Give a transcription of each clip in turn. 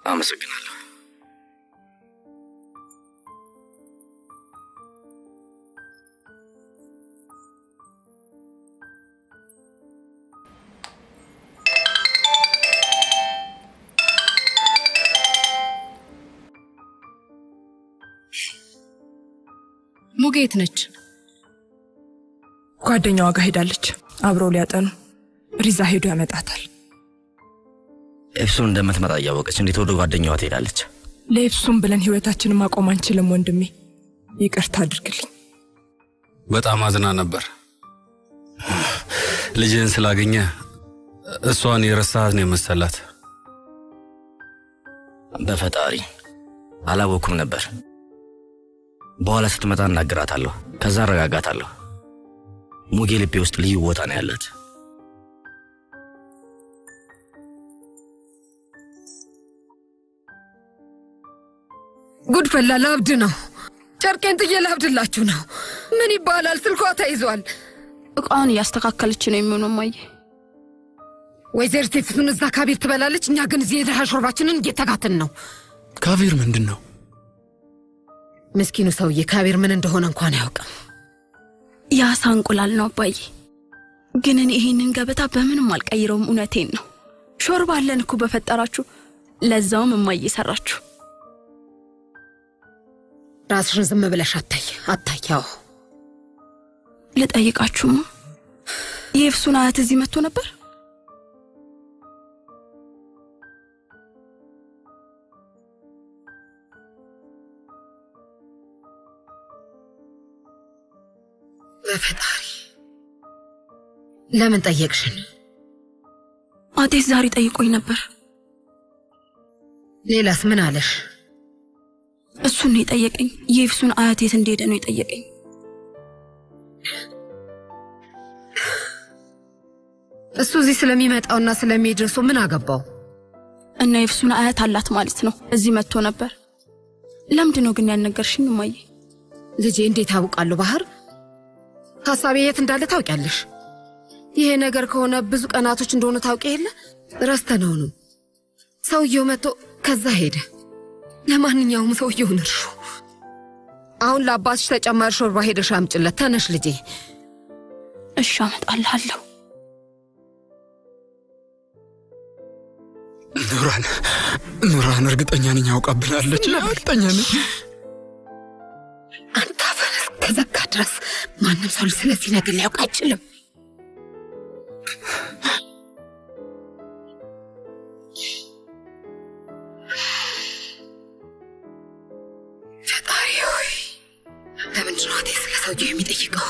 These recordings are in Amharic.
አመሰግናለሁ። ሙጌ የት ነች? ጓደኛዋ ጋር ሄዳለች። አብረው ሊያጠኑ ሪዛ ሄዶ ያመጣታል። ኤፍሱን እንደምትመጣ እያወቀች እንዴት ወደ ጓደኛዋ ትሄዳለች? ለኤፍሱም ብለን ህይወታችንን ማቆም አንችልም ወንድሜ፣ ይቅርታ አድርግልኝ። በጣም አዝና ነበር። ልጅህን ስላገኘ እሷን የረሳሃት ነው የመሰላት። በፈጣሪ አላወኩም ነበር። በኋላ ስትመጣ እናግራታለሁ፣ ከዛ አረጋጋታለሁ። ሙጌ ልቤ ውስጥ ልዩ ቦታ ነው ያላት። ጉድ ፈላ። ላብድ ነው። ጨርቄን ጥዬ ላብድላችሁ ነው። ምን ይባላል? ስልኳ ተይዟል። እቃውን እያስተካከለች ነው የሚሆነው። ማየ ወይዘሪት ሴፍሱን እዛ ካቢር ትበላለች፣ እኛ ግን እዚህ የድሃ ሾርባችንን እየተጋትን ነው። ካቪር ምንድን ነው? ምስኪኑ ሰውዬ ካቢር ምን እንደሆነ እንኳን አያውቅም። የአሳ እንቁላል ነው አባዬ። ግን እኔ ይሄንን ገበታ በምንም አልቀይረውም። እውነቴን ነው። ሾርባ አለን እኮ በፈጠራችሁ። ለዛውም እማዬ ሰራችሁ። ራስሽን ዝም ብለሽ አታይ አታይ። አዎ ልጠይቃችሁማ የኤፍሱን አያት እዚህ መጥቶ ነበር? በፈጣሪ ለምን ጠየቅሽን? አጤስ ዛሬ ጠይቆኝ ነበር። ሌላስ ምን አለሽ? እሱን ነው የጠየቀኝ። የኤፍሱን አያት የት እንደሄደ ነው የጠየቀኝ። እሱ እዚህ ስለሚመጣውና ስለሚደርሰው ምን አገባው? እና የኤፍሱን አያት አላት ማለት ነው። እዚህ መጥቶ ነበር። ለምንድን ነው ግን ያልነገርሽኝ እማዬ? ልጄ እንዴት አውቃለሁ? ባህር ሀሳቤ የት እንዳለ ታውቂያለሽ። ይሄ ነገር ከሆነ ብዙ ቀናቶች እንደሆነ ታውቂ የለ ረስተነው ነው። ሰውየው መጥቶ ከዛ ሄደ። ለማንኛውም ሰውየውን እርሹ። አሁን ለአባትሽ ተጨማሪ ሾርባ ሄደሽ አምጭለት። ተነሽ ልጄ። እሺ አመጣልሃለሁ። ኑራን ኑራን፣ እርግጠኛ ነኝ ያውቃብናለች። እርግጠኛ ነኝ። አንተ አፈር እስከዘጋ ድረስ ማንም ሰው ስለዚህ ነገር ሊያውቅ አይችልም። ፈጣሪ ሆይ ለምንድን ነው አቴ ስለ ሰውየው የሚጠይቀው?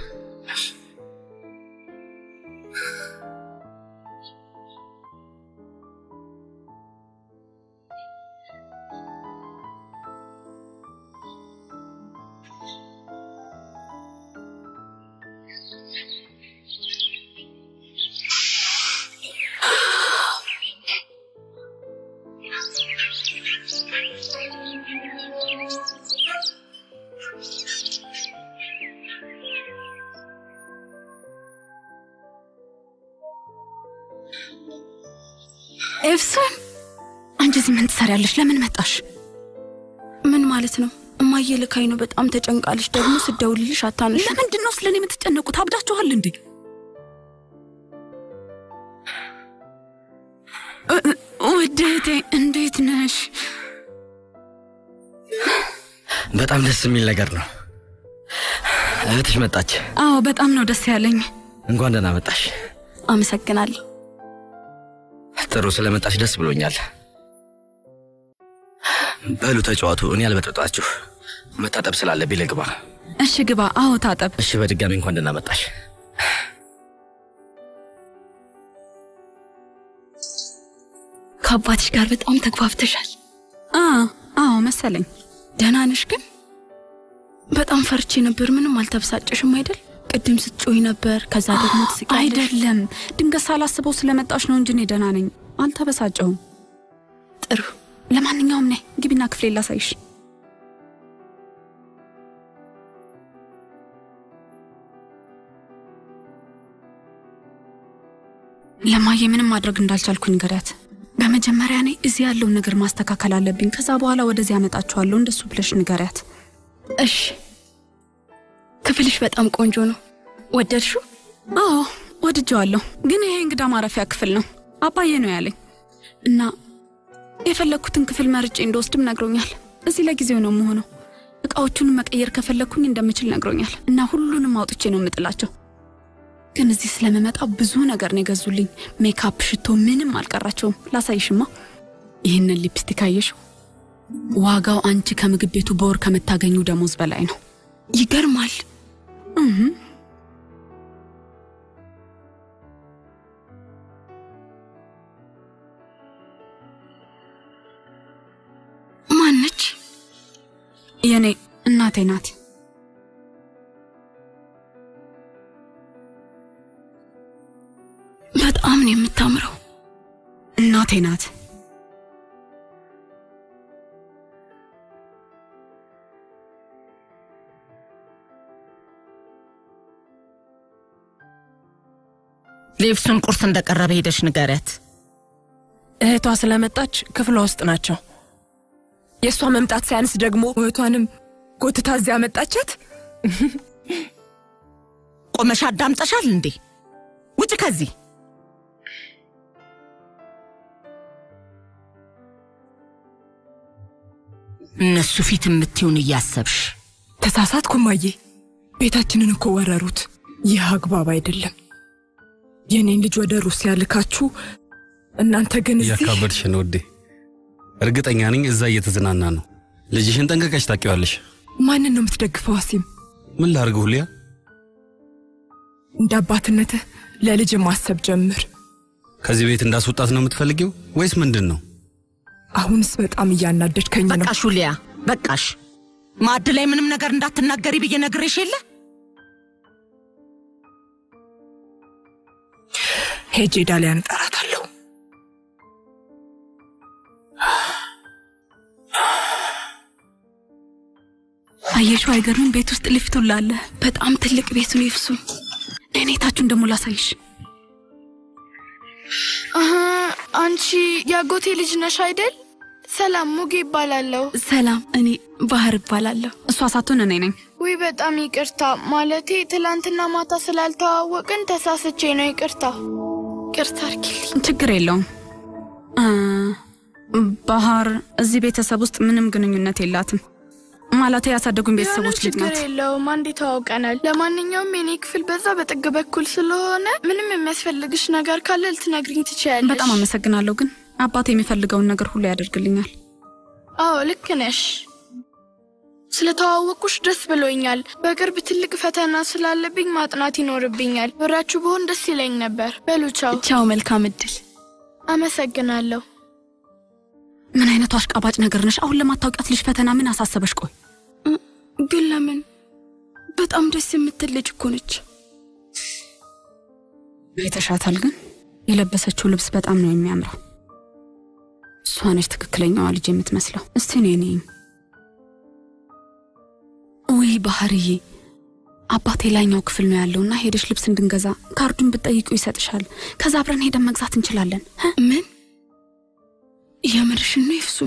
ኤፍሱን አንቺ እዚህ ምን ትሰሪያለሽ? ለምን መጣሽ? ምን ማለት ነው? እማዬ ልካኝ ነው። በጣም ተጨንቃለች። ደግሞ ስደውልልሽ አታነሽ። ለምንድን ነው ስለ እኔ የምትጨነቁት? አብዳችኋል እንዴ? ውድ እህቴ እንዴት ነሽ? በጣም ደስ የሚል ነገር ነው። እህትሽ መጣች። አዎ በጣም ነው ደስ ያለኝ። እንኳን ደህና መጣሽ። አመሰግናለሁ። ጥሩ ስለመጣሽ ደስ ብሎኛል። በሉ ተጫዋቱ፣ እኔ አልበጥጣችሁ። መታጠብ ስላለብኝ ልግባ። እሺ ግባ። አዎ ታጠብ። እሺ፣ በድጋሚ እንኳን ደህና መጣሽ። ከአባትሽ ጋር በጣም ተግባብተሻል። አ አዎ መሰለኝ። ደህና ነሽ ግን? በጣም ፈርቼ ነበር። ምንም አልተበሳጨሽም አይደል? ቅድም ስትጮይ ነበር፣ ከዛ ደግሞ ትስቂያለሽ። አይደለም ድንገት ሳላስበው ስለመጣሽ ነው እንጂ እኔ ደህና ነኝ፣ አልተበሳጨሁም። ጥሩ። ለማንኛውም ነይ ግቢና ክፍሌ ላሳይሽ። ለማየ ምንም ማድረግ እንዳልቻልኩ ንገሪያት። በመጀመ መጀመሪያ እኔ እዚህ ያለውን ነገር ማስተካከል አለብኝ። ከዛ በኋላ ወደዚህ ያመጣችኋለሁ። እንደሱ ብለሽ ንገሪያት። እሺ። ክፍልሽ በጣም ቆንጆ ነው። ወደድሽው? አዎ ወድጀዋለሁ። ግን ይሄ እንግዳ ማረፊያ ክፍል ነው አባዬ ነው ያለኝ እና የፈለግኩትን ክፍል መርጬ እንደወስድም ነግሮኛል። እዚህ ለጊዜው ነው የምሆነው። እቃዎቹን መቀየር ከፈለግኩኝ እንደምችል ነግሮኛል እና ሁሉንም አውጥቼ ነው የምጥላቸው። ግን እዚህ ስለምመጣ ብዙ ነገር ነው የገዙልኝ። ሜካፕ፣ ሽቶ፣ ምንም አልቀራቸውም። ላሳይሽማ። ይህንን ሊፕስቲክ አየሽው? ዋጋው አንቺ ከምግብ ቤቱ በወር ከምታገኙ ደሞዝ በላይ ነው። ይገርማል። እህ ማነች? የኔ እናቴ ናት። በጣም ነው የምታምረው። እናቴ ናት። ሌብሱን ቁርስ እንደቀረበ ሄደሽ ንገሪያት። እህቷ ስለመጣች ክፍሏ ውስጥ ናቸው። የእሷ መምጣት ሳያንስ ደግሞ እህቷንም ጎትታ እዚያ መጣቻት። ቆመሽ አዳምጠሻል እንዴ? ውጭ ከዚህ እነሱ ፊት የምትይውን እያሰብሽ ተሳሳትኩ እማዬ። ቤታችንን እኮ ወረሩት። ይህ አግባብ አይደለም። የኔን ልጅ ወደ ሩሲያ ልካችሁ እናንተ ግን እዚህ እያካበድሽ ነው ውዴ። እርግጠኛ ነኝ እዛ እየተዝናና ነው። ልጅሽን ጠንቀቀሽ ታውቂዋለሽ። ማንን ነው የምትደግፈው? አሲም ምን ላርግ ሁሊያ? እንደ አባትነትህ ለልጅ ማሰብ ጀምር። ከዚህ ቤት እንዳስወጣት ነው የምትፈልጊው ወይስ ምንድን ነው? አሁንስ በጣም እያናደድከኝ ነው። በቃሽ ሁሊያ፣ በቃሽ። ማዕድ ላይ ምንም ነገር እንዳትናገሪ ብዬ ነግሬሽ የለ ሄጄ ዳሊያን እጠራታለሁ። አየሽው? አይገርምም? ቤት ውስጥ ሊፍት ሁላ አለ። በጣም ትልቅ ቤት ነው ይፍሱ። ነኔታችሁን ደግሞ ላሳይሽ። አሀ፣ አንቺ የአጎቴ ልጅ ነሽ አይደል? ሰላም፣ ሙጌ ይባላለሁ። ሰላም፣ እኔ ባህር እባላለሁ። እሷ ሳትሆን እኔ ነኝ። ውይ በጣም ይቅርታ። ማለቴ ትላንትና ማታ ስላልተዋወቅን ተሳስቼ ነው። ይቅርታ ይቅርታ አድርጊልኝ። ችግር የለውም። እ፣ ባህር እዚህ ቤተሰብ ውስጥ ምንም ግንኙነት የላትም። ማለቴ ያሳደጉኝ ቤተሰቦች ልጅ ችግር ናት። የለውም። አንዴ ተዋውቀናል። ለማንኛውም የኔ ክፍል በዛ በጥግ በኩል ስለሆነ ምንም የሚያስፈልግሽ ነገር ካለ ልትነግሪኝ ትችያለሽ። በጣም አመሰግናለሁ። ግን አባት የሚፈልገውን ነገር ሁሉ ያደርግልኛል። አዎ ልክ ነሽ። ስለተዋወቁሽ ደስ ብሎኛል። በቅርብ ትልቅ ፈተና ስላለብኝ ማጥናት ይኖርብኛል። ብራችሁ ብሆን ደስ ይለኝ ነበር። በሉ ቻው። ቻው፣ መልካም እድል። አመሰግናለሁ። ምን አይነቱ አሽቃባጭ ነገር ነሽ? አሁን ለማታውቂያት ልጅ ፈተና ምን አሳሰበሽ? ቆይ ግን ለምን? በጣም ደስ የምትል ልጅ እኮ ነች። አይተሻታል? ግን የለበሰችው ልብስ በጣም ነው የሚያምረው። እሷ ነች ትክክለኛዋ ልጅ የምትመስለው። እስቲ እኔ ነኝ። ውይ ባህርዬ፣ አባቴ ላይኛው ክፍል ነው ያለውና ሄደሽ ልብስ እንድንገዛ ካርዱን ብትጠይቁ ይሰጥሻል። ከዛ አብረን ሄደን መግዛት እንችላለን። እ? ምን የምርሽን ነው ይፍሱ?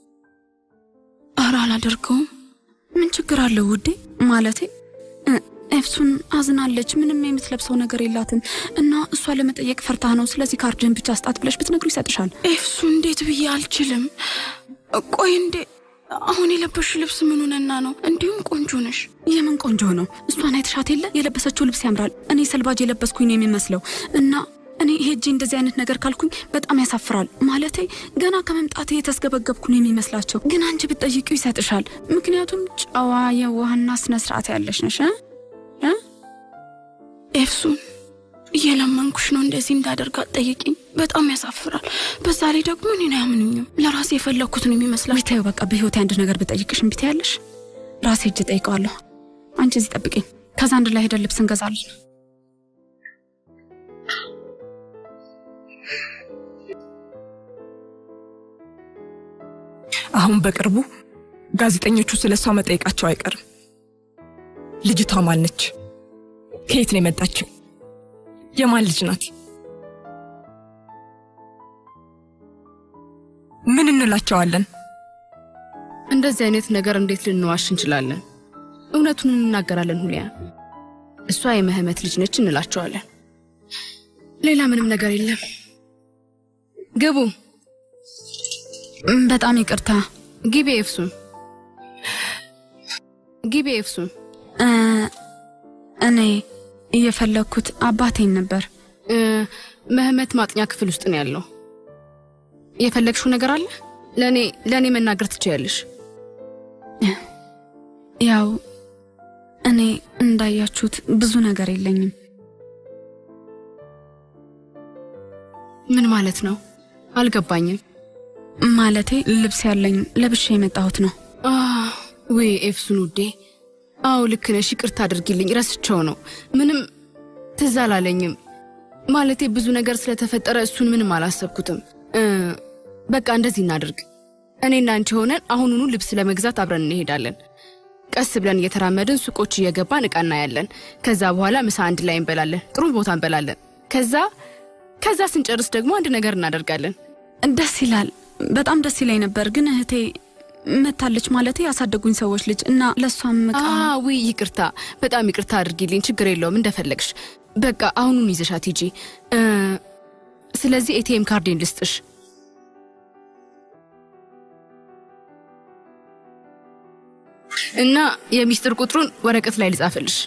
ኧረ አላደርገውም። ምን ችግር አለው ውዴ? ማለቴ እ፣ ኤፍሱን አዝናለች። ምንም የምትለብሰው ነገር የላትም እና እሷ ለመጠየቅ ፈርታ ነው። ስለዚህ ካርድን ብቻ ስጣት ብለሽ ብትነግሩ ይሰጥሻል። ኤፍሱ እንዴት ብዬ አልችልም። ቆይ እንዴ አሁን የለበሽ ልብስ ምን ሆነና ነው? እንዲሁም ቆንጆ ነሽ። የምን ቆንጆ ነው? እሷን አይተሻት የለ? የለበሰችው ልብስ ያምራል። እኔ ሰልባጅ የለበስኩኝ ነው የሚመስለው እና እኔ ሄጄ እንደዚህ አይነት ነገር ካልኩኝ በጣም ያሳፍራል። ማለቴ ገና ከመምጣቴ የተስገበገብኩ ነው የሚመስላቸው። ግን አንቺ ብትጠይቂው ይሰጥሻል። ምክንያቱም ጨዋ የዋህና ስነ ስርዓት ያለሽ ነሽ እ? እ? ኤፍሱን እየለመንኩሽ ነው እንደዚህ እንዳደርጋት ጠይቂኝ። በጣም ያሳፍራል። በዛ ላይ ደግሞ እኔን አያምኑኝም። ለራሴ የፈለግኩት ነው የሚመስላቸው። ብታዩ በቃ በህይወቴ አንድ ነገር ብጠይቅሽ እምቢ ትያለሽ። ራሴ እጅ ጠይቀዋለሁ። አንቺ እዚህ ጠብቂኝ። ከዛ አንድ ላይ ሄደን ልብስ እንገዛለን። አሁን በቅርቡ ጋዜጠኞቹ ስለ እሷ መጠየቃቸው አይቀርም። ልጅቷ ማን ነች? ከየት ነው የመጣችው? የማን ልጅ ናት? እንላቸዋለን? እንደዚህ አይነት ነገር እንዴት ልንዋሽ እንችላለን? እውነቱን እንናገራለን። ሁሊያ እሷ የመህመት ልጅ ነች እንላቸዋለን። ሌላ ምንም ነገር የለም። ግቡ። በጣም ይቅርታ። ግቢ ኤፍሱን፣ ግቢ ኤፍሱን። እ፣ እኔ እየፈለግኩት አባቴን ነበር። እ፣ መህመት ማጥኛ ክፍል ውስጥ ነው ያለው። የፈለግሽው ነገር አለ? ለእኔ ለእኔ መናገር ትችያለሽ። ያው እኔ እንዳያችሁት ብዙ ነገር የለኝም። ምን ማለት ነው? አልገባኝም። ማለቴ ልብስ ያለኝ ለብሼ የመጣሁት ነው። አህ፣ ወይ ኤፍሱን ውዴ፣ አዎ ልክ ነሽ። ይቅርታ አድርጊልኝ፣ ረስቸው ነው። ምንም ትዝ አላለኝም። ማለቴ ብዙ ነገር ስለተፈጠረ እሱን ምንም አላሰብኩትም። እ፣ በቃ እንደዚህ እናድርግ። እኔና አንቺ ሆነን አሁኑኑ ልብስ ለመግዛት አብረን እንሄዳለን። ቀስ ብለን እየተራመድን ሱቆች እየገባን እቃ እናያለን። ከዛ በኋላ ምሳ አንድ ላይ እንበላለን። ጥሩ ቦታ እንበላለን። ከዛ ከዛ ስንጨርስ ደግሞ አንድ ነገር እናደርጋለን። ደስ ይላል። በጣም ደስ ይለኝ ነበር፣ ግን እህቴ መታለች ማለቴ ያሳደጉኝ ሰዎች ልጅ እና ለእሷም እቃ ውይ ይቅርታ፣ በጣም ይቅርታ አድርጊልኝ። ችግር የለውም እንደፈለግሽ። በቃ አሁኑን ይዘሻት ሂጂ። እ፣ ስለዚህ ኤቲኤም ካርዴን ልስጥሽ። እና የሚስጥር ቁጥሩን ወረቀት ላይ ልጻፍልሽ።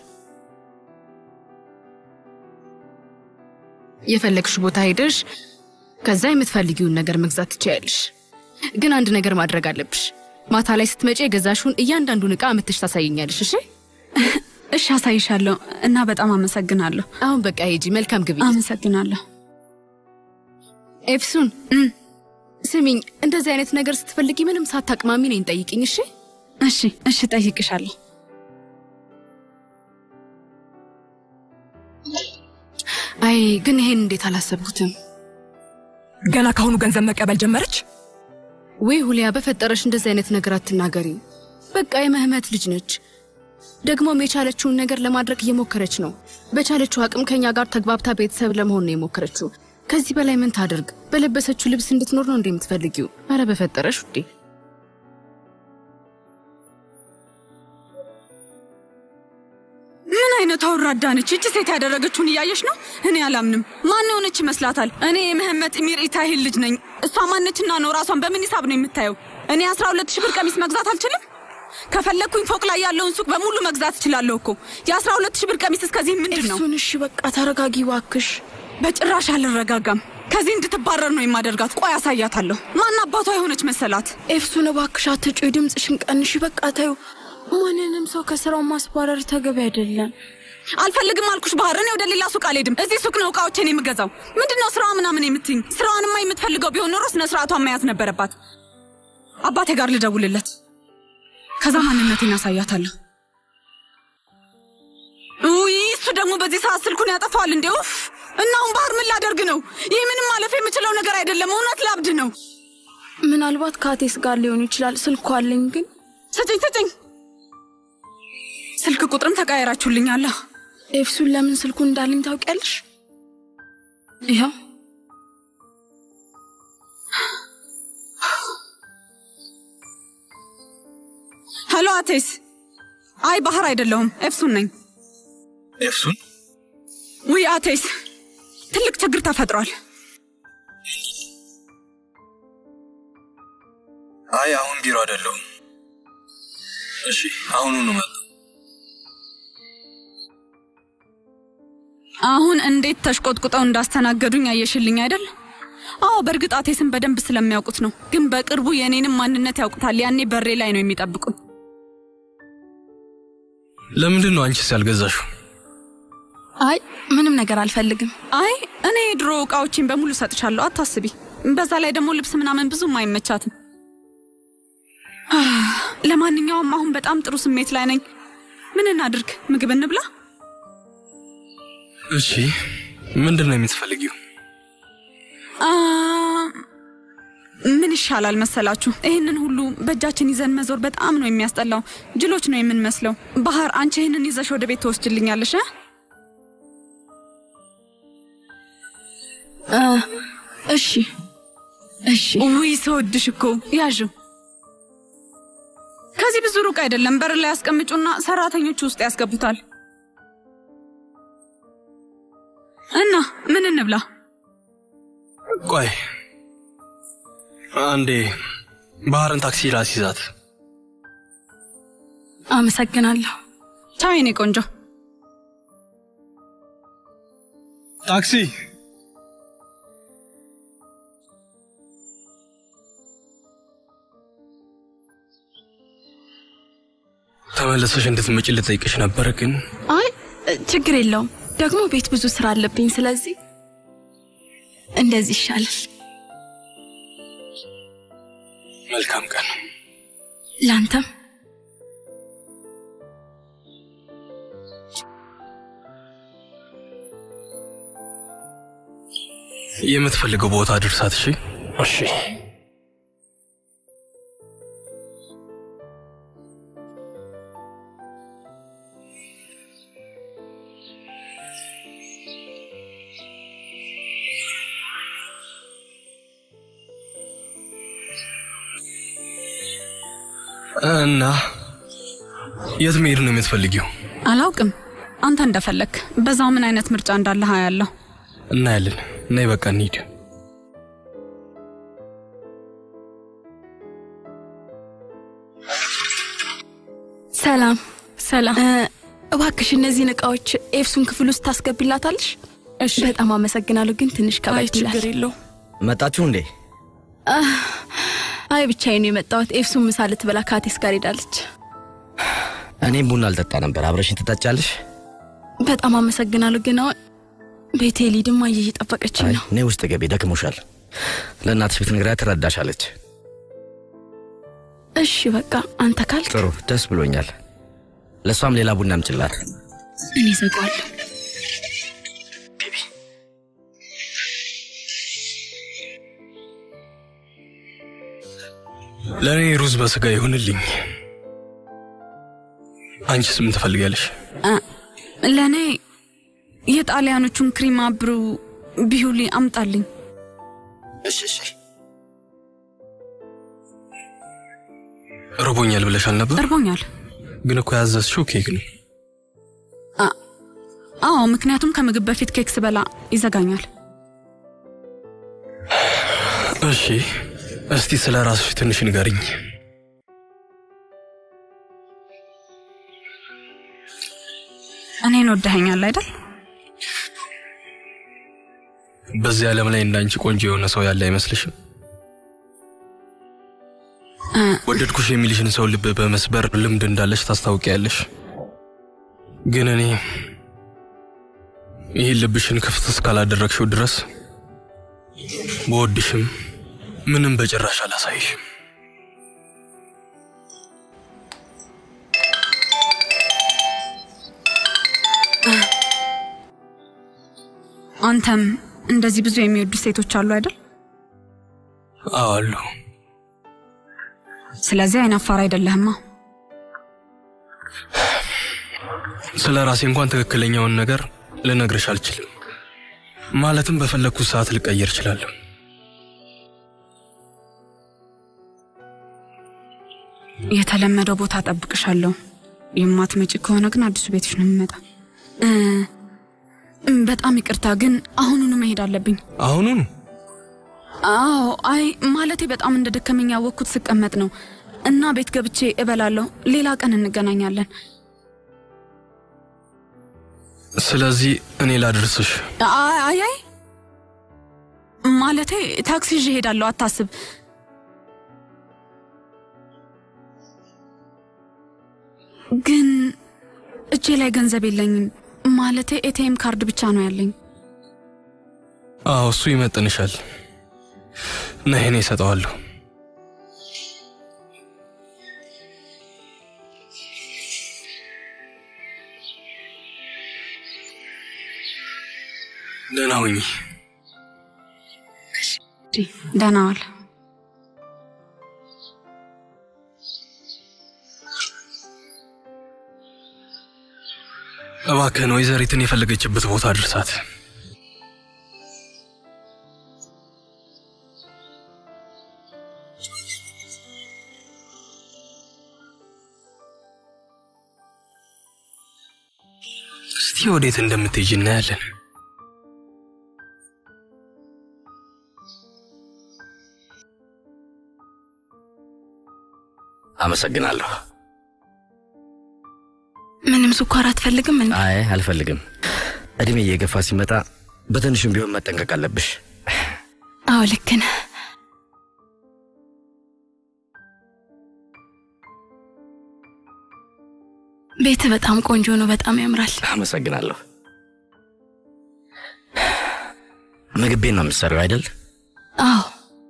የፈለግሽ ቦታ ሄደሽ ከዛ የምትፈልጊውን ነገር መግዛት ትችያለሽ። ግን አንድ ነገር ማድረግ አለብሽ። ማታ ላይ ስትመጪ የገዛሽውን እያንዳንዱን ዕቃ አምጥተሽ ታሳይኛለሽ። እሺ እሺ፣ አሳይሻለሁ እና በጣም አመሰግናለሁ። አሁን በቃ ሂጂ። መልካም ግብይት። አመሰግናለሁ። ኤፍሱን ስሚኝ፣ እንደዚህ አይነት ነገር ስትፈልጊ ምንም ሳታቅማሚ ነኝ ጠይቅኝ። እሺ እሺ፣ እሺ፣ ጠይቅሻለሁ። አይ ግን ይሄን እንዴት አላሰብኩትም። ገና ካሁኑ ገንዘብ መቀበል ጀመረች። ወይ ሁሊያ፣ በፈጠረሽ እንደዚህ አይነት ነገር አትናገሪ። በቃ የመህመት ልጅ ነች። ደግሞም የቻለችውን ነገር ለማድረግ እየሞከረች ነው። በቻለችው አቅም ከኛ ጋር ተግባብታ ቤተሰብ ለመሆን ነው የሞከረችው። ከዚህ በላይ ምን ታደርግ? በለበሰችው ልብስ እንድትኖር ነው እንዴ የምትፈልጊው? አረ በፈጠረሽ ውዴ። ምን አይነት አውራዳ ነች! እች ሴት ያደረገችውን እያየሽ ነው። እኔ አላምንም። ማን የሆነች ይመስላታል? እኔ የመህመት ኢሚር ኢታሂል ልጅ ነኝ። እሷ ማነችና ነው ራሷን በምን ሂሳብ ነው የምታየው? እኔ አስራ ሁለት ሺህ ብር ቀሚስ መግዛት አልችልም? ከፈለግኩኝ ፎቅ ላይ ያለውን ሱቅ በሙሉ መግዛት እችላለሁ እኮ። የአስራ ሁለት ሺህ ብር ቀሚስ እስከዚህ ምንድን ነው? እሱን እሺ፣ በቃ ተረጋጊ እባክሽ። በጭራሽ አልረጋጋም። ከዚህ እንድትባረር ነው የማደርጋት። ቆይ አሳያታለሁ። ማን አባቷ የሆነች መሰላት? ኤፍሱን እባክሽ አትጩይ፣ ድምፅሽን ቀንሺ። በቃ ታዩ ማንንም ሰው ከስራው ማስባረር ተገቢ አይደለም። አልፈልግም አልኩሽ ባህር። እኔ ወደ ሌላ ሱቅ አልሄድም። እዚህ ሱቅ ነው እቃዎችን የምገዛው። ምንድን ነው ስራዋ ምናምን የምትይኝ? ስራዋንማ የምትፈልገው ቢሆን ኖሮ ስነ ስርዓቷን መያዝ ነበረባት። አባቴ ጋር ልደውልለት፣ ከዛ ማንነቴን አሳያታለሁ። ውይ እሱ ደግሞ በዚህ ሰዓት ስልኩን ያጠፋዋል እንዴ! ኡፍ! እና አሁን ባህር ምን ላደርግ ነው? ይህ ምንም ማለፍ የምችለው ነገር አይደለም። እውነት ላብድ ነው። ምናልባት ከአቴስ ጋር ሊሆን ይችላል። ስልኩ አለኝ ግን ስጭኝ ስጭኝ። ስልክ ቁጥርም ተቀያየራችሁልኛል። ኤፍሱን ለምን ስልኩን እንዳለኝ ታውቂያለሽ? ይኸው ሄሎ አቴስ። አይ ባህር አይደለሁም ኤፍሱን ነኝ። ኤፍሱን ውይ አቴስ፣ ትልቅ ችግር ተፈጥሯል። አይ አሁን ቢሮ አይደለሁም። እሺ አሁኑኑ መጣ። አሁን እንዴት ተሽቆጥቁጠው እንዳስተናገዱኝ አየሽልኝ አይደል? አዎ በእርግጥ አቴስን በደንብ ስለሚያውቁት ነው። ግን በቅርቡ የእኔንም ማንነት ያውቁታል። ያኔ በሬ ላይ ነው የሚጠብቁኝ። ለምንድን ነው አንቺስ ያልገዛሽው? አይ ምንም ነገር አልፈልግም። አይ እኔ የድሮ እቃዎችን በሙሉ ሰጥሻለሁ፣ አታስቢ። በዛ ላይ ደግሞ ልብስ ምናምን ብዙም አይመቻትም። ለማንኛውም አሁን በጣም ጥሩ ስሜት ላይ ነኝ። ምን እናድርግ? ምግብ እንብላ? እሺ ምንድን ነው የምትፈልጊው? አ፣ ምን ይሻላል መሰላችሁ? ይህንን ሁሉ በእጃችን ይዘን መዞር በጣም ነው የሚያስጠላው። ጅሎች ነው የምንመስለው። ባህር፣ አንቺ ይህንን ይዘሽ ወደ ቤት ትወስጅልኛለሽ? እ? እ፣ እሺ እሺ ውይ ስወድሽ እኮ ያዥ። ከዚህ ብዙ ሩቅ አይደለም። በር ላይ ያስቀምጩና ሰራተኞቹ ውስጥ ያስገቡታል። እና ምን እንብላ? ቆይ አንዴ ባህርን ታክሲ ላስይዛት። አመሰግናለሁ። ቻው የኔ ቆንጆ። ታክሲ ተመለሰሽ እንድትመጪ ልጠይቅሽ ነበር፣ ግን አይ ችግር የለውም። ደግሞ ቤት ብዙ ስራ አለብኝ። ስለዚህ እንደዚህ ይሻላል። መልካም ቀን። ላንተም የምትፈልገው ቦታ ድርሳት። እሺ እሺ። እና የት መሄድ ነው የምትፈልጊው? አላውቅም። አንተ እንደፈለግ። በዛው ምን አይነት ምርጫ እንዳለህ አያለሁ። እናያለን። ነይ በቃ እንሂድ። ሰላም ሰላም። እባክሽ እነዚህን እቃዎች ኤፍሱን ክፍል ውስጥ ታስገቢላታለሽ? እሺ። በጣም አመሰግናለሁ። ግን ትንሽ አይ ከበድ ይላል። ችግር የለው። መጣችሁ እንዴ? አይ ብቻዬን ነው የመጣሁት። ኤፍሱን ምሳ ልትበላ ከአቴስ ጋር ሄዳለች። እኔም ቡና አልጠጣ ነበር። አብረሽኝ ትጠጫለሽ? በጣም አመሰግናለሁ። ግን አሁን ቤቴ ሊድማ እየጠበቀችኝ አይ ነው። እኔ ውስጥ ገቢ ደክሞሻል። ለእናትሽ ብትነግሪያት ትረዳሻለች። እሺ በቃ አንተ ካልክ ጥሩ፣ ደስ ብሎኛል። ለእሷም ሌላ ቡና አምጪላት። እኔ ዘጋዋለሁ። ለእኔ ሩዝ በስጋ ይሁንልኝ። አንቺስ ምን ትፈልጊያለሽ? ለእኔ የጣሊያኖቹን ክሪማ ብሩ ቢሁሊ አምጣልኝ። እሺ እሺ። ርቦኛል ብለሻል ነበር፣ እርቦኛል። ግን እኮ ያዘዝሽው ኬክ ነው። አዎ፣ ምክንያቱም ከምግብ በፊት ኬክ ስበላ ይዘጋኛል። እሺ፣ እስቲ ስለ ራስሽ ትንሽ ንገሪኝ። እኔን ወደኸኛል አይደል? በዚህ ዓለም ላይ እንዳንቺ ቆንጆ የሆነ ሰው ያለ አይመስልሽም? እ፣ ወደድኩሽ የሚልሽን ሰው ልብ በመስበር ልምድ እንዳለሽ ታስታውቂያለሽ። ግን እኔ ይህን ልብሽን ክፍት እስካላደረግሽው ድረስ በወድሽም ምንም በጭራሽ አላሳይሽም። አንተም እንደዚህ ብዙ የሚወዱ ሴቶች አሉ አይደል? አዎ አሉ። ስለዚህ አይናፋር አይደለህማ። ስለ ራሴ እንኳን ትክክለኛውን ነገር ልነግርሽ አልችልም። ማለትም በፈለግኩት ሰዓት ልቀየር እችላለሁ። የተለመደው ቦታ ጠብቅሻለሁ። የማትመጪ ከሆነ ግን አዲሱ ቤትሽ ነው የምመጣ። እ፣ እም፣ በጣም ይቅርታ ግን አሁኑኑ መሄድ አለብኝ። አሁኑን አዎ፣ አይ ማለቴ በጣም እንደ ደከመኝ ያወቅኩት ስቀመጥ ነው እና ቤት ገብቼ እበላለሁ። ሌላ ቀን እንገናኛለን። ስለዚህ እኔ ላድርስሽ። አይ አይ አይ ማለቴ ታክሲ ይዤ እሄዳለሁ፣ አታስብ። ግን እጄ ላይ ገንዘብ የለኝም። ማለቴ ኤቲኤም ካርድ ብቻ ነው ያለኝ። አዎ እሱ ይመጥንሻል። ነይ እኔ እሰጠዋለሁ። ደህና ሁኚ። ደህና ዋል። እባክህን ወይዘሪትን የፈለገችበት ቦታ አድርሳት። እስቲ ወዴት እንደምትሄጂ እናያለን። አመሰግናለሁ። ምንም ስኳር አትፈልግም እንዴ? አይ አልፈልግም። እድሜ እየገፋ ሲመጣ በትንሹም ቢሆን መጠንቀቅ አለብሽ። አዎ ልክ ነህ። ቤት በጣም ቆንጆ ነው። በጣም ያምራል። አመሰግናለሁ። ምግብ ቤት ነው የምትሰሪው አይደል? አዎ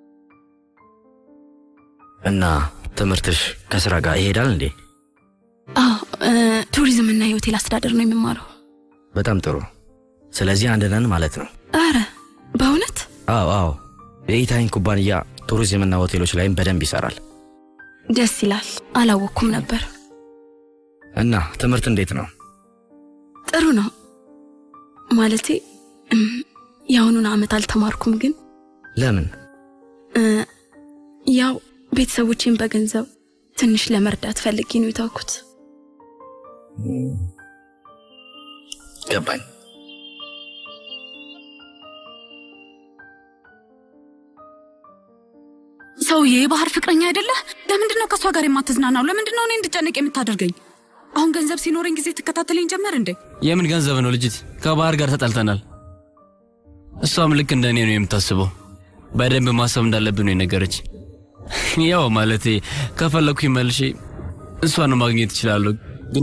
እና ትምህርትሽ ከስራ ጋር ይሄዳል እንዴ? አዎ እ፣ ቱሪዝም እና የሆቴል አስተዳደር ነው የሚማረው። በጣም ጥሩ። ስለዚህ አንድ ነን ማለት ነው። አረ በእውነት አዎ አዎ። የኢታይን ኩባንያ ቱሪዝምና ሆቴሎች ላይም በደንብ ይሰራል። ደስ ይላል። አላወቅኩም ነበር። እና ትምህርት እንዴት ነው? ጥሩ ነው ማለቴ እም፣ የአሁኑን ዓመት አልተማርኩም፣ ግን ለምን? እ፣ ያው ቤተሰቦቼን በገንዘብ ትንሽ ለመርዳት ፈልጌ ነው የተውኩት። ገባኝ። ሰውዬ የባህር ፍቅረኛ አይደለህ? ለምንድን ነው ከእሷ ጋር የማትዝናናው? ለምንድን ነው እኔ እንድጨነቅ የምታደርገኝ? አሁን ገንዘብ ሲኖረኝ ጊዜ ትከታተለኝ ጀመር እንዴ? የምን ገንዘብ ነው ልጅት? ከባህር ጋር ተጣልተናል። እሷም ልክ እንደ እኔ ነው የምታስበው። በደንብ ማሰብ እንዳለብን ነው የነገረች። ያው ማለቴ ከፈለግኩኝ መልሼ እሷን ማግኘት እችላለሁ፣ ግን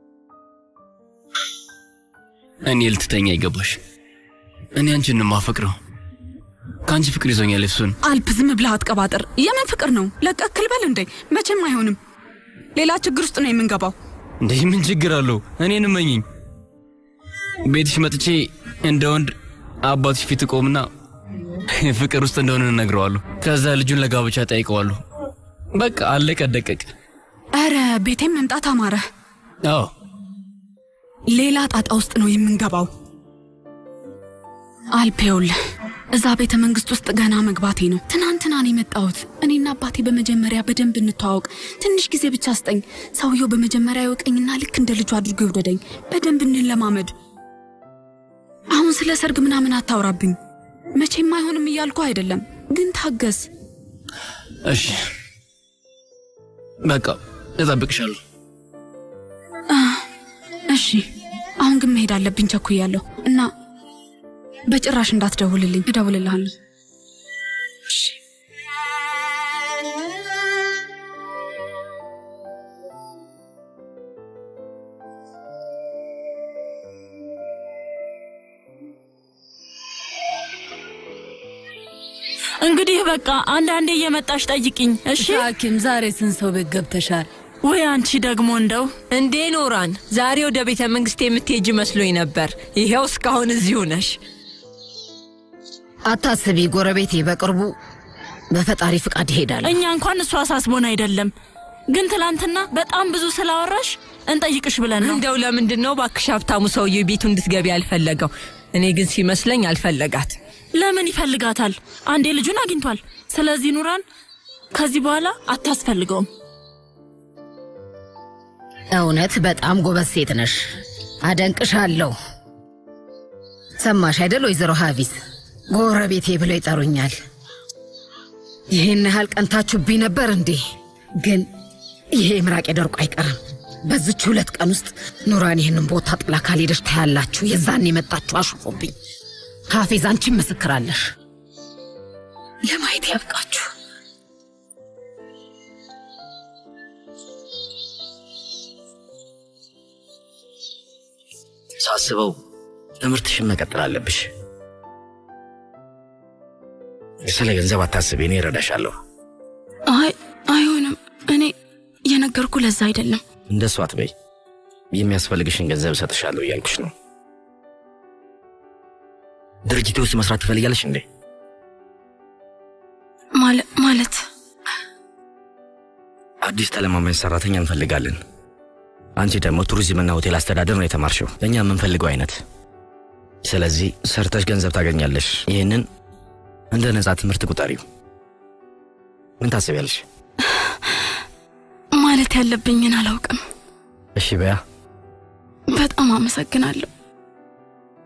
እኔ ልትተኛ አይገባሽ። እኔ አንቺን ነው የማፈቅረው። ከአንቺ ፍቅር ይዞኛል። እሱን አልፕ ዝም ብለህ አትቀባጥር። የምን ፍቅር ነው? ለቀክል በል እንዴ። መቼም አይሆንም። ሌላ ችግር ውስጥ ነው የምንገባው። እንዴ ምን ችግር አለው? እኔን እመኝኝ። ቤትሽ መጥቼ እንደ ወንድ አባትሽ ፊት እቆምና ፍቅር ውስጥ እንደሆነ እነግረዋለሁ። ከዛ ልጁን ለጋብቻ ጠይቀዋለሁ። በቃ አለቀ ደቀቅ። ኧረ ቤቴም መምጣት አማረ። አዎ ሌላ ጣጣ ውስጥ ነው የምንገባው። አልፕ ይኸውልህ፣ እዛ ቤተ መንግስት ውስጥ ገና መግባቴ ነው። ትናንትና ነው የመጣሁት። እኔና አባቴ በመጀመሪያ በደንብ እንተዋወቅ፣ ትንሽ ጊዜ ብቻ ስጠኝ። ሰውየው በመጀመሪያ ይወቀኝና ልክ እንደ ልጁ አድርጎ ይውደደኝ። በደንብ እንለማመድ። አሁን ስለ ሰርግ ምናምን አታውራብኝ። መቼም አይሆንም እያልኩ አይደለም፣ ግን ታገስ። እሺ በቃ እጠብቅሻለሁ። አ፣ እሺ አሁን ግን መሄድ አለብኝ፣ ቸኩያለሁ እና በጭራሽ እንዳትደውልልኝ። እደውልልሃለሁ። እንግዲህ በቃ አንዳንዴ እየመጣሽ ጠይቅኝ እሺ። ሐኪም ዛሬ ስንት ሰው ቤት ገብተሻል? ወይ አንቺ ደግሞ እንደው እንዴ ኖራን፣ ዛሬ ወደ ቤተ መንግስት የምትሄጅ መስሎኝ ነበር። ይኸው እስካሁን እዚሁ ነሽ። አታስቢ ጎረቤቴ፣ በቅርቡ በፈጣሪ ፍቃድ ይሄዳል። እኛ እንኳን እሱ አሳስቦን አይደለም፣ ግን ትላንትና በጣም ብዙ ስላወራሽ እንጠይቅሽ ብለን ነው። እንደው ለምንድን ነው ባክሽ ሀብታሙ ሰውዬ ቤቱ እንድትገቢ አልፈለገው? እኔ ግን ሲመስለኝ አልፈለጋት። ለምን ይፈልጋታል? አንዴ ልጁን አግኝቷል። ስለዚህ ኑራን ከዚህ በኋላ አታስፈልገውም። እውነት በጣም ጎበዝ ሴት ነሽ፣ አደንቅሻለሁ። ሰማሽ አይደል ወይዘሮ ሀቪስ ጎረቤቴ ብለው ይጠሩኛል። ይህን ያህል ቀንታችሁብኝ ነበር እንዴ? ግን ይሄ ምራቅ ደርቆ አይቀርም። በዚች ሁለት ቀን ውስጥ ኑራን ይህንን ቦታ ጥላ ካልሄደች ታያላችሁ። የዛን የመጣችሁ አሹፎብኝ። ሀፊዝ አንቺም ምስክራለሽ። ለማየት ያብቃችሁ። ሳስበው ትምህርትሽን መቀጠል አለብሽ። ስለ ገንዘብ አታስቢ፣ እኔ እረዳሻለሁ። አይ አይሆንም። እኔ የነገርኩ ለዛ አይደለም። እንደሱ አትበይ። የሚያስፈልግሽን ገንዘብ እሰጥሻለሁ እያልኩሽ ነው። ድርጅቴ ውስጥ መስራት ትፈልጊያለሽ እንዴ? ማለ- ማለት አዲስ ተለማማኝ ሰራተኛ እንፈልጋለን። አንቺ ደግሞ ቱሪዝምና ሆቴል አስተዳደር ነው የተማርሽው፣ እኛ የምንፈልገው አይነት። ስለዚህ ሰርተሽ ገንዘብ ታገኛለሽ። ይህንን እንደ ነፃ ትምህርት ቁጠሪው። ምን ታስቢያለሽ? ማለት ያለብኝን አላውቅም። እሺ በያ። በጣም አመሰግናለሁ።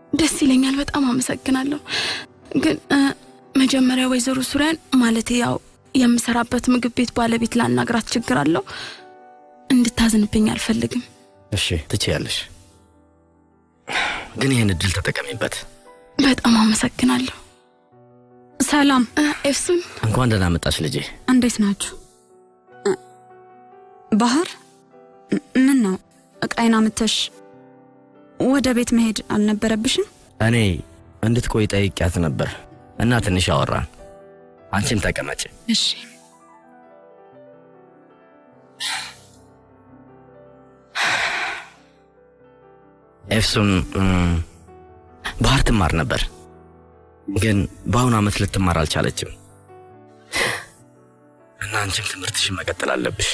ደስ ይለኛል። በጣም አመሰግናለሁ። ግን እ፣ መጀመሪያ ወይዘሮ ሱሪያን ማለት ያው የምሰራበት ምግብ ቤት ባለቤት ላናግራት ችግር አለው። እንድታዝንብኝ አልፈልግም። እሺ ትችያለሽ፣ ግን ይህን እድል ተጠቀሚበት። በጣም አመሰግናለሁ። ሰላም እ፣ ኤፍሱን እንኳን ደህና መጣች ልጄ። እንዴት ናችሁ? እ፣ ባህር ም- ምን ነው እቃይን አምተሽ ወደ ቤት መሄድ አልነበረብሽም? እኔ እንድትቆይ ጠይቂያት ነበር እና ትንሽ አወራን። አንቺም ተቀመጭ። እሺ ኤፍሱን እም፣ ባህር ትማር ነበር፣ ግን በአሁኑ ዓመት ልትማር አልቻለችም እና አንቺም ትምህርትሽን መቀጠል አለብሽ።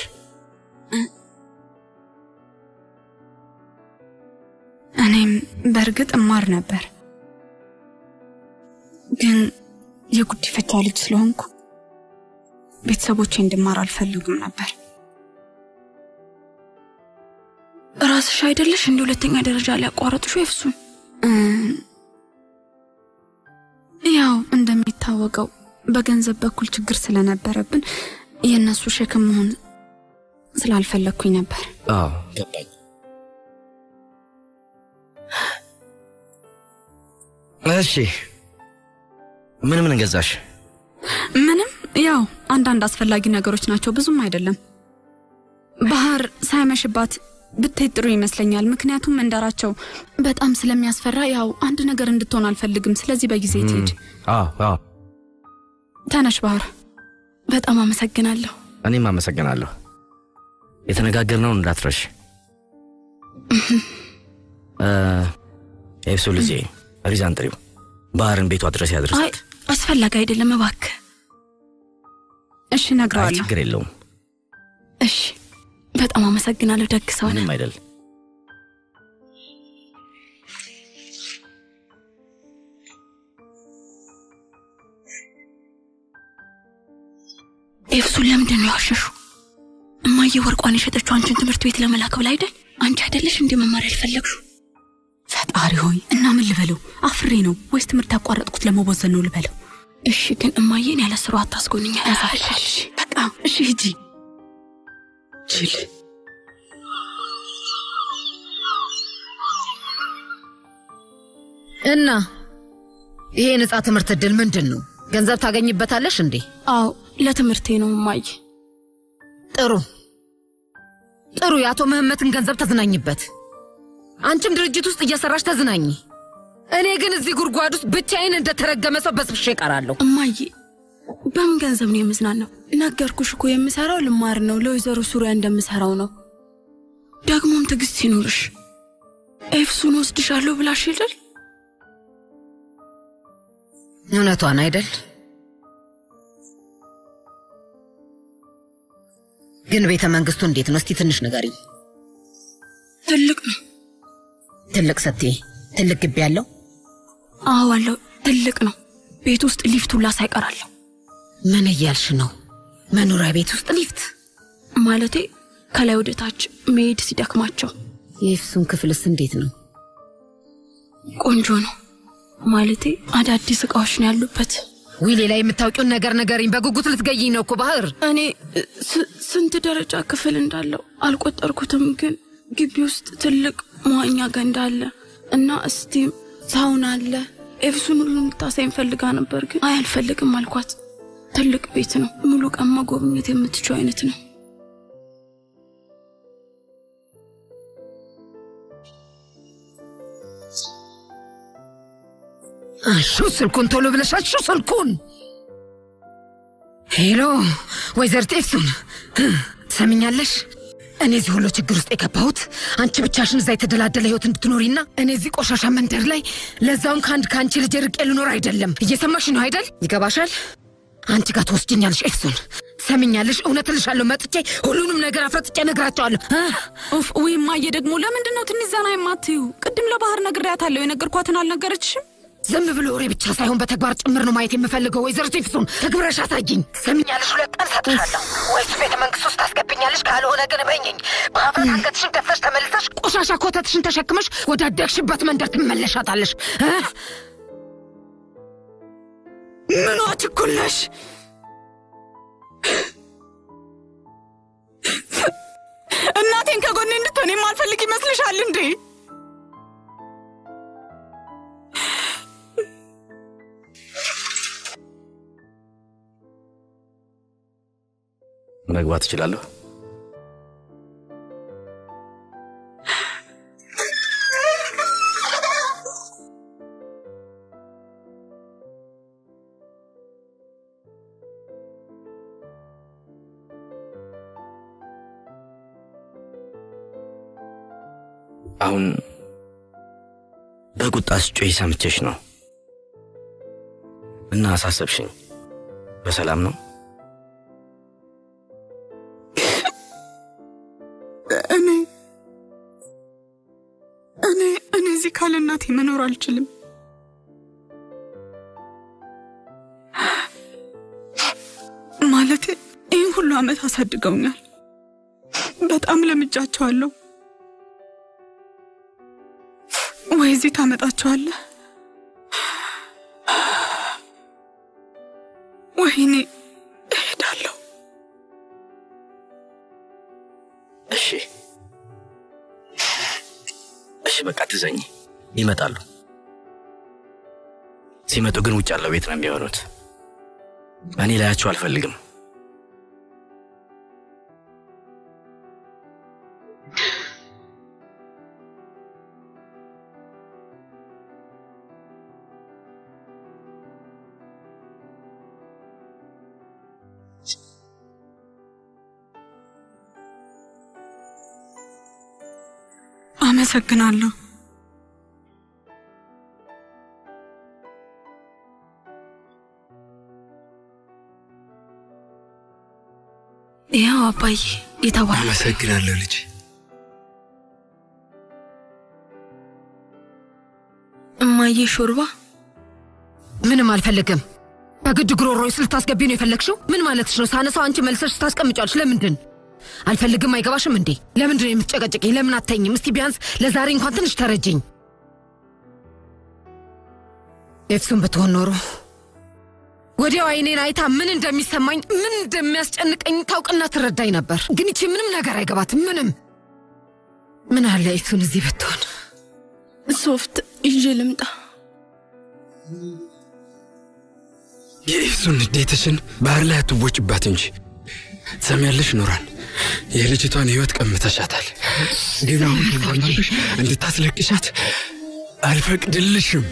እኔም በእርግጥ እማር ነበር፣ ግን የጉዲፈቻ ልጅ ስለሆንኩ ቤተሰቦቼ እንድማር አልፈልጉም ነበር። ራስሽ አይደለሽ እንደ ሁለተኛ ደረጃ ላይ ያቋረጥሹ ኤፍሱን? እ፣ ያው እንደሚታወቀው በገንዘብ በኩል ችግር ስለነበረብን የእነሱ ሸክም መሆን ስላልፈለግኩኝ ነበር። አዎ ገባኝ። እሺ ምን ምን ገዛሽ? ምንም ያው አንዳንድ አስፈላጊ ነገሮች ናቸው፣ ብዙም አይደለም። ባህር ሳይመሽባት ብትሄድ ጥሩ ይመስለኛል። ምክንያቱም መንደራቸው በጣም ስለሚያስፈራ ያው አንድ ነገር እንድትሆን አልፈልግም። ስለዚህ በጊዜ ትሄድ። አዎ አዎ፣ ተነሽ ባህር። በጣም አመሰግናለሁ። እኔም አመሰግናለሁ። የተነጋገርነውን እንዳትረሽ። እ፣ ኤፍሱ ልጄ ሪዛን ጥሪው፣ ባህርን ቤቷ ድረስ አይ ያድርሳት። አስፈላጊ አይደለም እባክህ። እሺ አይ እነግረዋለሁ። ችግር የለውም፣ እሺ በጣም አመሰግናለሁ። ደግ ሰው ነህ። ምንም አይደል። ኤፍሱን ለምንድን ነው ያሸሹ? እማዬ ወርቋን የሸጠችው አንቺን ትምህርት ቤት ለመላክ ብላ አይደል? አንቺ አይደለሽ እንደ መማር ያልፈለግሽው? ፈጣሪ ሆይ እና ምን ልበለው? አፍሬ ነው ወይስ ትምህርት ያቋረጥኩት ለመቦዘን ነው ልበለው? እሺ ግን እማዬን ያለ ስሩ አታስጎንኛ። ያሳፍሻል። በቃ እሺ ሂጂ። ጅል እና ይሄ የነጻ ትምህርት እድል ምንድን ነው? ገንዘብ ታገኝበታለሽ እንዴ? አዎ ለትምህርቴ ነው እማዬ። ጥሩ ጥሩ። የአቶ ምህመትን ገንዘብ ተዝናኝበት። አንቺም ድርጅት ውስጥ እየሰራሽ ተዝናኝ። እኔ ግን እዚህ ጉድጓድ ውስጥ ብቻዬን እንደተረገመ ሰው በስብሼ እቀራለሁ። እማዬ በምን ገንዘብ ነው የምዝናናው? ነገርኩሽ እኮ የምሰራው ልማር ነው። ለወይዘሮ ሱሪያ እንደምሰራው ነው። ደግሞም ትዕግስት ይኑርሽ። ኤፍሱን ወስድሻለሁ ብላሽ ይደል? እውነቷን አይደል? ግን ቤተ መንግስቱ እንዴት ነው? እስቲ ትንሽ ንገሪኝ። ትልቅ ነው። ትልቅ ስትይ ትልቅ ግቢ ያለው? አዎ አለው። ትልቅ ነው። ቤት ውስጥ ሊፍት ሁላ ሳይቀራለሁ። ምን እያልሽ ነው? መኖሪያ ቤት ውስጥ ሊፍት? ማለቴ ከላይ ወደ ታች መሄድ ሲደክማቸው የኤፍሱን ክፍልስ እንዴት ነው? ቆንጆ ነው። ማለቴ አዳዲስ እቃዎች ነው ያሉበት። ዊ ሌላ የምታውቂውን ነገር ንገሪኝ። በጉጉት ልትገይኝ ነው እኮ ባህር። እኔ ስ- ስንት ደረጃ ክፍል እንዳለው አልቆጠርኩትም፣ ግን ግቢ ውስጥ ትልቅ መዋኛ ገንዳ አለ እና እስቲም ሳውና አለ። ኤፍሱን ሁሉን ልታሳይኝ ፈልጋ ነበር፣ ግን አይ አልፈልግም አልኳት። ትልቅ ቤት ነው፣ ሙሉ ቀን መጎብኘት የምትችው አይነት ነው። አንሹ ስልኩን፣ ቶሎ ብለሽ አንሹ ስልኩን። ሄሎ ወይዘሪት ኤፍሱን ትሰሚኛለሽ? እኔ እዚህ ሁሉ ችግር ውስጥ የገባሁት አንቺ ብቻሽን እዛ የተደላደለ ህይወት እንድትኖሪና እኔ እዚህ ቆሻሻ መንደር ላይ ለዛውም ከአንድ ከአንቺ ልጅ ርቄ ልኖር አይደለም። እየሰማሽ ነው አይደል? ይገባሻል? አንቺ ጋር ትወስጅኛለሽ ኤፍሱን። ትሰሚኛለሽ? እውነት እልሻለሁ። መጥቼ ሁሉንም ነገር አፍረጥጬ እነግራቸዋለሁ። እ? ኡፍ ውይ እማዬ ደግሞ ለምንድን ነው ትንሽ ዘና የማትዩ? ቅድም ለባህር ነግሬያታለሁ። የነገርኳትን አልነገረችሽም? ዝም ብሎ ወሬ ብቻ ሳይሆን በተግባር ጭምር ነው ማየት የምፈልገው። ወይዘሮ ቴፍሱን ተግብረሽ አሳይኝ። ትሰሚኛለሽ? ሁለት ቀን ሰጥሻለሁ። ወይስ ቤተ መንግስት ውስጥ ታስገብኛለሽ ትችያለሽ። ካልሆነ ግን በኝኝ በሀፍረት አንገትሽን ደፍተሽ ተመልሰሽ ቆሻሻ ኮተትሽን ተሸክመሽ ወደ አደግሽበት መንደር ትመለሻታለሽ። እ? ምኗ ችኩል ነሽ? እናቴን ከጎኔ እንድትሆን የማልፈልግ ይመስልሻል እንዴ? መግባት እችላለሁ? አሁን በቁጣ ስጮይ ሰምቼሽ ነው እና አሳሰብሽኝ። በሰላም ነው? እኔ እኔ እኔ እዚህ ካለ እናቴ መኖር አልችልም። ማለቴ ይህን ሁሉ ዓመት አሳድገውኛል። በጣም ለምጃቸዋለሁ። ወይ እዚህ ታመጣቸዋለህ ወይ እኔ እሄዳለሁ። እሺ እሺ፣ በቃ ትዘኝ። ይመጣሉ። ሲመጡ ግን ውጭ ያለው ቤት ነው የሚሆኑት። እኔ ላያቸው አልፈልግም። አመሰግናለሁ። ያው አባዬ የተባለ አመሰግናለሁ ልጅ። እማዬ ሾርባ ምንም አልፈልግም። በግድ ጉሮሮዬ ልታስገቢ ነው የፈለግሽው? ምን ማለትሽ ነው? ሳነሳው አንቺ መልሰሽ ታስቀምጫለሽ። ለምንድን አልፈልግም? አይገባሽም እንዴ? ለምንድን ነው የምትጨቀጭቅኝ? ለምን አተኝም? እስቲ ቢያንስ ለዛሬ እንኳን ትንሽ ተረጅኝ። ኤፍሱን ብትሆን ኖሮ ወዲያው አይኔን አይታ ምን እንደሚሰማኝ ምን እንደሚያስጨንቀኝ ታውቅና ትረዳኝ ነበር። ግን ይቺ ምንም ነገር አይገባትም። ምንም ምን አለ ኤፍሱን እዚህ ብትሆን። ሶፍት ይዤ ልምጣ። የኢፍሱን ንዴትሽን ባህር ላይ አትወጭባት እንጂ ትሰሚያለሽ ኑራን፣ የልጅቷን ህይወት ቀምተሻታል። ግን አሁን ተንኳናብሽ እንድታስለቅሻት አልፈቅድልሽም።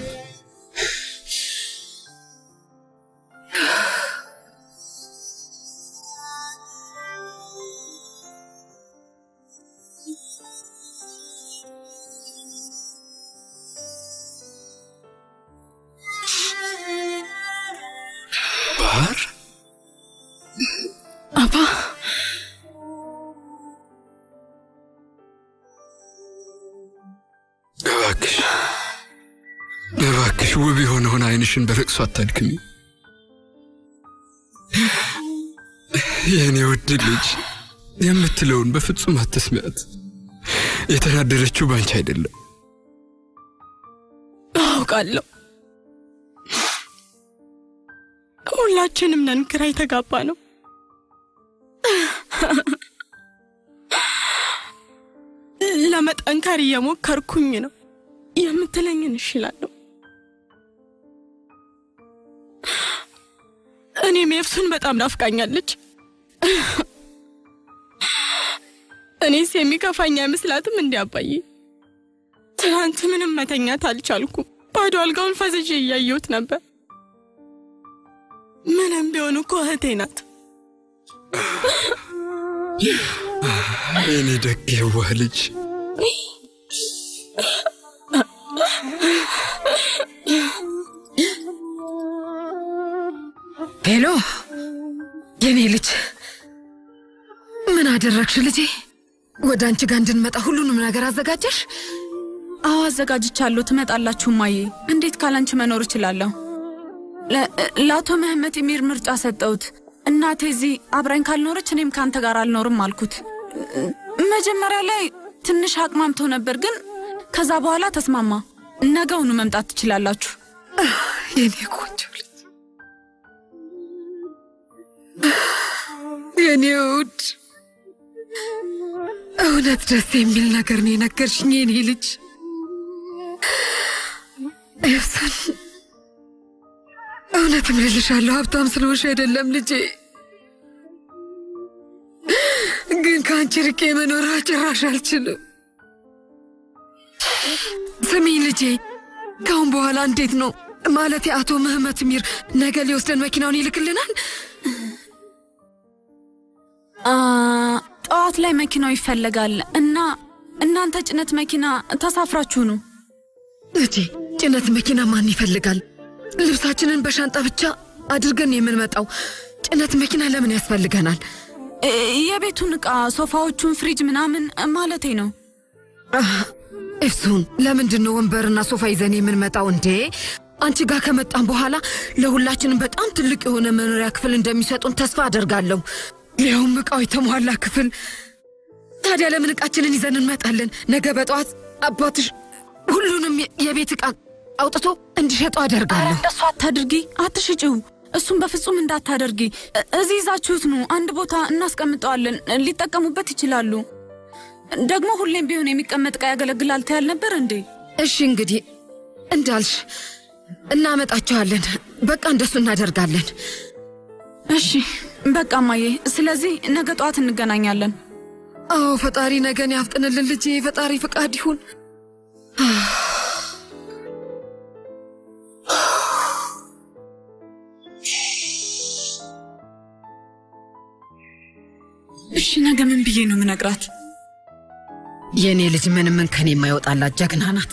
ባህር አባ እባክሽ እባክሽ ውብ የሆነውን አይንሽን በለቅሶ አታድክሚ። የእኔ ውድ ልጅ የምትለውን በፍጹም አትስሚያት። የተናደረችው ባንቺ አይደለም። አውቃለሁ። ሁላችንም ነን ግራ የተጋባ ነው። ለመጠንከር እየሞከርኩኝ ነው። የምትለኝን እሺ እላለሁ። እኔም ኤፍሱን በጣም ናፍቃኛለች። እኔስ የሚከፋኝ አይመስላትም እንዲ አባዬ። ትናንት ምንም መተኛት አልቻልኩም። ባዶ አልጋውን ፈዝዤ እያየሁት ነበር። ምንም ቢሆን እኮ እህቴ ናት። የኔ ደግ የዋህ ልጅ ሄሎ የኔ ልጅ ምን አደረግሽ ልጄ? ወደ አንቺ ጋር እንድንመጣ ሁሉንም ነገር አዘጋጀሽ? አዎ አዘጋጅቻለሁ። ትመጣላችሁ ማዬ። እንዴት ካላንቺ መኖር እችላለሁ? ለ- ለአቶ መህመት የሚር ምርጫ ሰጠሁት። እናቴ እዚህ አብራኝ ካልኖረች እኔም ከአንተ ጋር አልኖርም አልኩት። መጀመሪያ ላይ ትንሽ አቅማምቶ ነበር፣ ግን ከዛ በኋላ ተስማማ። ነገውኑ መምጣት ትችላላችሁ። የኔ ቆንጆ ልጅ፣ የኔ ውድ፣ እውነት ደስ የሚል ነገር ነው የነገርሽኝ የኔ ልጅ ኤፍሰን። እውነትም እልልሻለሁ ሀብታም ስለሆንሽ አይደለም ልጄ፣ ግን ከአንቺ ርቄ መኖር ጭራሽ አልችልም። ስሚኝ ልጄ፣ ካሁን በኋላ እንዴት ነው ማለት አቶ ምህመት ሚር ነገ ሊወስደን መኪናውን ይልክልናል? አ፣ ጠዋት ላይ መኪናው ይፈለጋል እና እናንተ ጭነት መኪና ተሳፍራችሁ ነው። ልጄ ጭነት መኪና ማን ይፈልጋል? ልብሳችንን በሻንጣ ብቻ አድርገን ነው የምንመጣው። ጭነት መኪና ለምን ያስፈልገናል? እ፣ የቤቱን ዕቃ ሶፋዎቹን፣ ፍሪጅ ምናምን ማለቴ ነው። ኤፍሱን ለምንድን ነው ወንበርና ሶፋ ይዘን የምንመጣው እንዴ? አንቺ ጋር ከመጣን በኋላ ለሁላችንም በጣም ትልቅ የሆነ መኖሪያ ክፍል እንደሚሰጡን ተስፋ አደርጋለሁ። ሊያውም ዕቃው የተሟላ ክፍል። ታዲያ ለምን ዕቃችንን ይዘን እንመጣለን? ነገ በጠዋት አባትሽ ሁሉንም የ- የቤት ዕቃ አውጥቶ እንዲሸጡ ኧረ አደርጋለሁ። እንደሱ አታድርጊ፣ አትሽጪው። እሱም በፍጹም እንዳታደርጊ። እ- እዚህ ይዛችሁት ነው፣ አንድ ቦታ እናስቀምጠዋለን፣ ሊጠቀሙበት ይችላሉ። ደግሞ ሁሌም ቢሆን የሚቀመጥ ዕቃ ያገለግላል ትያል ነበር እንዴ? እሺ እንግዲህ እንዳልሽ እናመጣቸዋለን። በቃ እንደሱ እናደርጋለን። እሺ በቃ እማዬ፣ ስለዚህ ነገ ጠዋት እንገናኛለን። አዎ ፈጣሪ ነገን ያፍጥንልን ልጄ፣ ፈጣሪ ፍቃድ ይሁን። እሺ ነገ ምን ብዬ ነው ምነግራት? የእኔ ልጅ ምንም እንከን የማይወጣላት ጀግና ናት።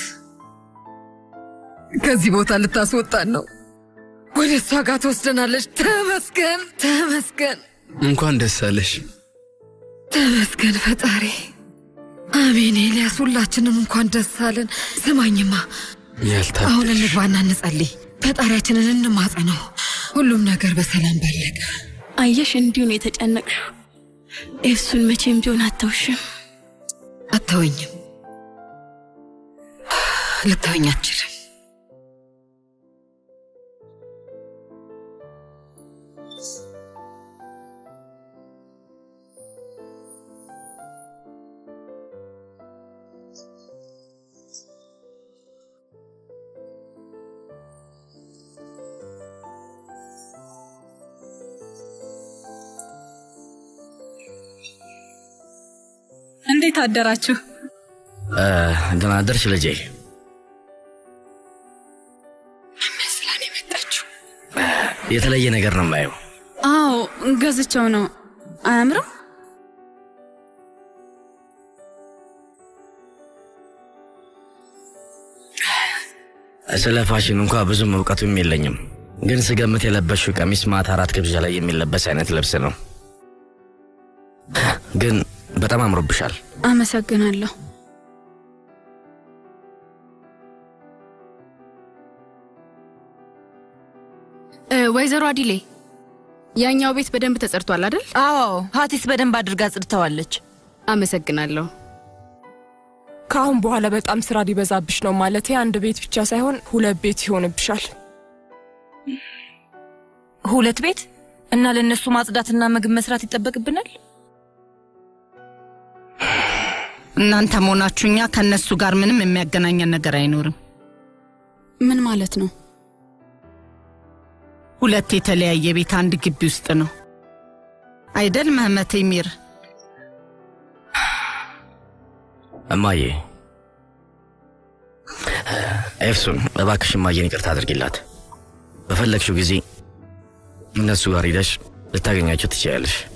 ከዚህ ቦታ ልታስወጣን ነው። ወደ እሷ ጋር ትወስደናለች። ተመስገን ተመስገን እንኳን ደስ አለሽ። ተመስገን ፈጣሪ። አሜን። ኤልያስ ሁላችንም እንኳን ደስ አለን። ስማኝማ ያልታደልሽ አሁን እንግባና እንጸልይ፣ ፈጣሪያችንን እንማጸነው። ሁሉም ነገር በሰላም ባለቀ። አየሽ፣ እንዲሁ ነው የተጨነቅሽው። ኤፍሱን መቼም ቢሆን አተውሽም። አተወኝም፣ ልተወኝ አትችልም። እንዴት አደራችሁ? እ፣ ደህና አደርሽ ልጄ። መስላን የመጣችው የተለየ ነገር ነው የማየው። አዎ ገዝቸው ነው። አያምርም? ስለ ፋሽን እንኳ ብዙም እውቀቱም የለኝም፣ ግን ስገምት የለበሽው ቀሚስ ማታ አራት ግብዣ ላይ የሚለበስ አይነት ልብስ ነው። ግን በጣም አምሮብሻል። አመሰግናለሁ። እ፣ ወይዘሮ አዲሌ ያኛው ቤት በደንብ ተጸድቷል አይደል? አዎ ሀቲስ በደንብ አድርጋ ጽድተዋለች። አመሰግናለሁ። ከአሁን በኋላ በጣም ስራ ሊበዛብሽ ነው። ማለቴ አንድ ቤት ብቻ ሳይሆን ሁለት ቤት ይሆንብሻል። ሁለት ቤት እና ለእነሱ ማጽዳትና ምግብ መስራት ይጠበቅብናል። እናንተ መሆናችሁ እኛ ከእነሱ ጋር ምንም የሚያገናኘን ነገር አይኖርም። ምን ማለት ነው? ሁለት የተለያየ ቤት አንድ ግቢ ውስጥ ነው አይደል? መህመት ሚር እማዬ ኤፍሱን እባክሽ እማዬን ይቅርታ አድርጊላት። በፈለግሽው ጊዜ እነሱ ጋር ሂደሽ ልታገኛቸው ትችያለሽ።